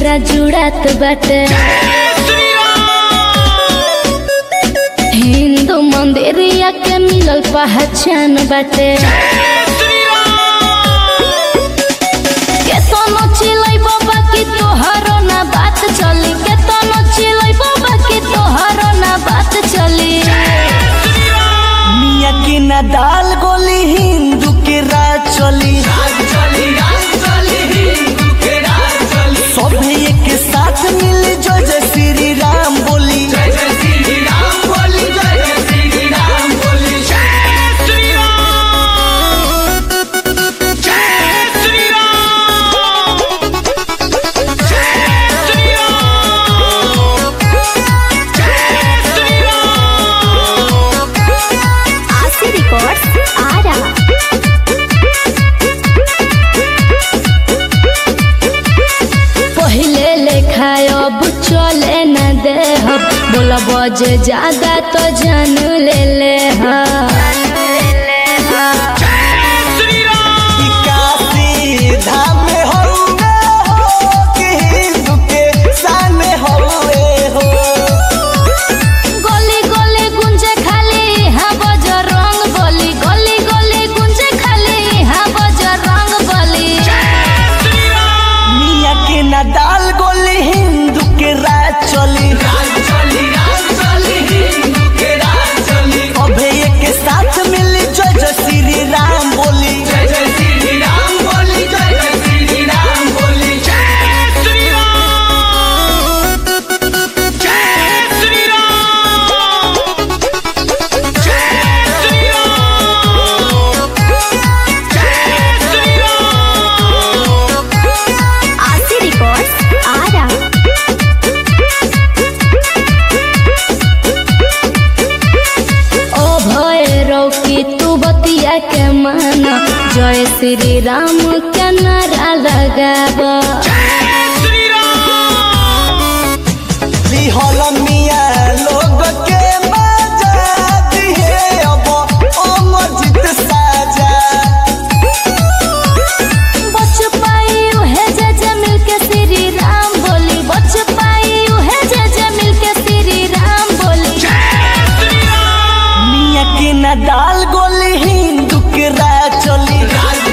जिया जुड़ात बाटे हिंदू मंदिरिया के मिलल पहचान बाटे केतनो चिलै बाबा की तोहरो ना बात चली केतनो चिलै बाबा की तोहरो ना बात चली मिया के ना दाल गोली हिंदू के राज चली सभे एक साथ मिल जय जय श्री राम बोली आशी रिकॉर्ड्स आ रहा पहिले लेखा अब चले न दे बोला बजे ज्यादा तो जान ले ले ई काशी धाम में हउवे हो कि हिंदू के शान में हउवे हो गली गली गुंजे खाली हाँ बजर रंग बली गली गली गुंजे खाली हाँ बजर रंग बली मिया के ना दाल गोली हिंदू के राज चली अभे एक साथ मिल जय जय श्री राम बोली आशी रिकॉर्ड्स आ रहा ओ भैरव की तू बतिया के माना जय श्री राम के नारा लगाबा लिहल मिया लोग के मजा दिहे अब अमरजीत साजा बच पाई उहे जे जे मिल के श्री राम बोली बच पाई उहे जे जे मिल के श्री राम बोली मिया के ना दाल गोली हिंदू के राज चली